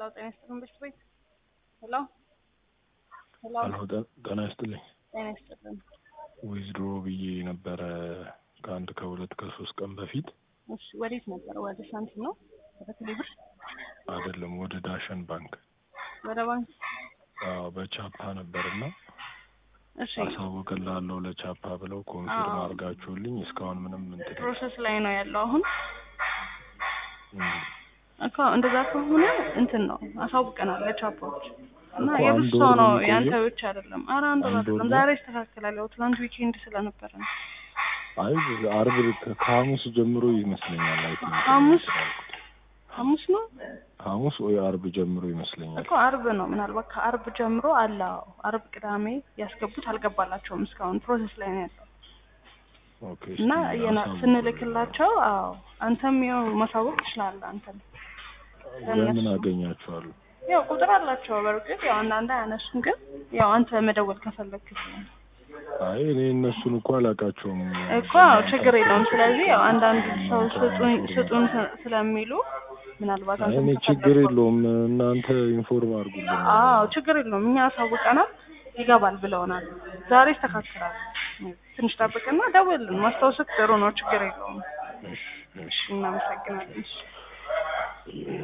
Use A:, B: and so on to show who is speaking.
A: ሄሎ ጤና ይስጥልን ብርቱ ቤት ሄሎ ሄሎ
B: ሄሎ ጤና ይስጥልኝ።
A: ጤና ይስጥልን።
B: ዊዝድሮ ብዬ ነበረ ከአንድ ከሁለት ከሶስት ቀን በፊት
A: እሺ ወዴት ነበረ? ወደ ሳንቲም ነው? ወደ ቴሌብር?
B: አይደለም ወደ ዳሸን ባንክ
A: ወደ ባንክ?
B: አዎ በቻፓ ነበርና
A: እሺ
B: አሳውቅልሃለሁ ለቻፓ ብለው ኮንፊርም
A: አዎ።
B: አድርጋችሁልኝ እስካሁን ምንም እንትን
A: ፕሮሰስ ላይ ነው ያለው አሁን
B: እም፣
A: እኮ እንደዛ ከሆነ እንትን ነው አሳውቀናል ለቻፖች እና
B: እኮ
A: የብዙ
B: አንድ
A: ሰው
B: ወር
A: ነው
B: ነው
A: ያንተ
B: የሚቆየው?
A: ብቻ አይደለም። ኧረ አንድ ወር
B: አንድ ወር
A: አይደለም
B: ነው?
A: ዛሬ ይስተካከላል። ያው ትናንት ዊኬንድ ስለነበረ ነው።
B: አይ አርብ ከ- ከሐሙስ ጀምሮ ይመስለኛል አይ ቲንክ
A: ሐሙስ?
B: ያልኩት።
A: ሐሙስ ነው
B: ሐሙስ ወይ አርብ ጀምሮ ይመስለኛል።
A: እኮ አርብ ነው ምናልባት ከአርብ ጀምሮ አለ። አዎ አርብ፣ ቅዳሜ ያስገቡት አልገባላቸውም እስካሁን ፕሮሰስ ላይ ነው ያለው
B: ኦኬ
A: እና
B: እስኪ
A: የና-
B: አሳውቁ።
A: ስንልክላቸው አዎ አንተም ያው ማሳወቅ ትችላለህ። አንተም
B: ለምን
A: ለእነሱ
B: አገኛችኋለሁ?
A: ያው ቁጥር አላቸው በእርግጥ ያው አንዳንድ አያነሱም፣ ግን ያው አንተ መደወል ከፈለግክ ነው
B: አይ እኔ እነሱን እኮ አላውቃቸውም።
A: እኮ አዎ ችግር የለውም። ስለዚህ ያው አንዳንድ ሰው ስጡን ስጡን ስ- ስለሚሉ ምናልባት
B: አይ
A: አንተም
B: እኔ ችግር
A: ከፈለግክ
B: የለውም እናንተ ኢንፎርም አድርጉልኝ።
A: አዎ ችግር የለውም። እኛ አሳውቀናል፣ ይገባል ብለውናል። ዛሬ ይስተካከላል። ትንሽ ጠብቅና ደውልን። ማስታወስክ ጥሩ ነው። ችግር የለውም።
B: እሺ እሺ
A: እናመሰግናለን። እሺ